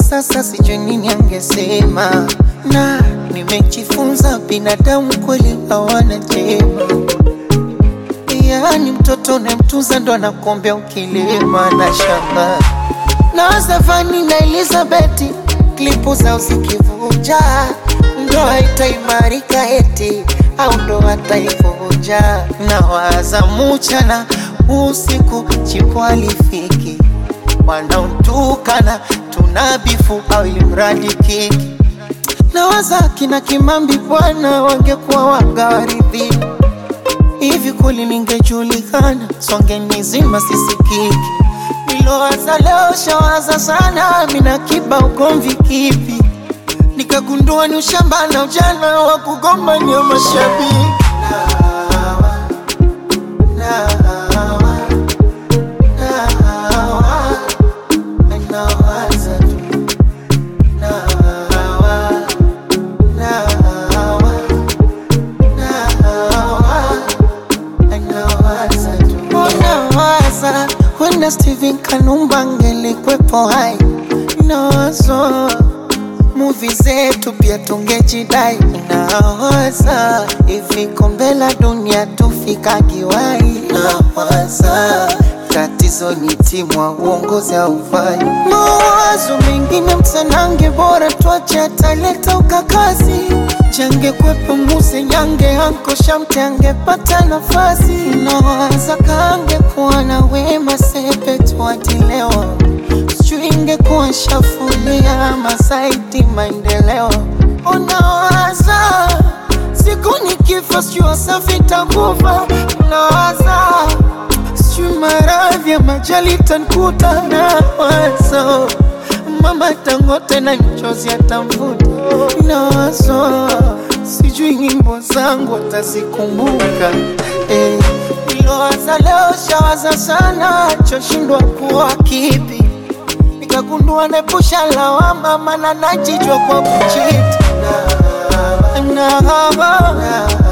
sasa sijui nini angesema, na nimejifunza binadamu kweli hawana jema. Yaani mtoto unayemtunza ndo anakuombea ukilima na shamba na Stefani na Elizabeth klipu zao zikivuja, ndoa itaimarika eti au ndoa taivunja. Na waza mchana usiku, chipo alifiki wanaotukana tunabifu au ilimradi kiki na waza kina Kimambi bwana wangekuwa wagawaridhi hivi kweli ningejulikana, songe nizima sisikiki. Nilowaza leo shawaza sana, mina kiba ugomvi kipi? Nikagundua ni ushamba na ujana wa kugombania mashabiki. Nawa, nawa, nawa, nawaza tu. Nawa, nawa, nawaza tu. Nawaza wenda Steven Kanumba angelikwepo hai, nawazo muvi zetu pia tungejidai. Nawaza hivi kombe la dunia tufika kiwai. Nawaza tatizo ni timu wa uongozi haufai. Mawazo mengine msanange, bora tuache ataleta ukakazi change kwepo muse nyange anko shamte angepata nafasi nawaza kange kuwa na wema sepe tuatilewa sijui ingekuwa shafulia masaiti maendeleo unawaza siku nikifa sijui wasafi takufa nawaza sijui maradhi ya majali tankuta nawaza mama tangote na mchozi atamvuta nawazo sijui nyimbo zangu atazikumbuka eh. Nilowaza leo shawaza sana choshindwa kuwa kipi nikagundua nepusha lawama mana najijwa kwa kuchiti na, na, na,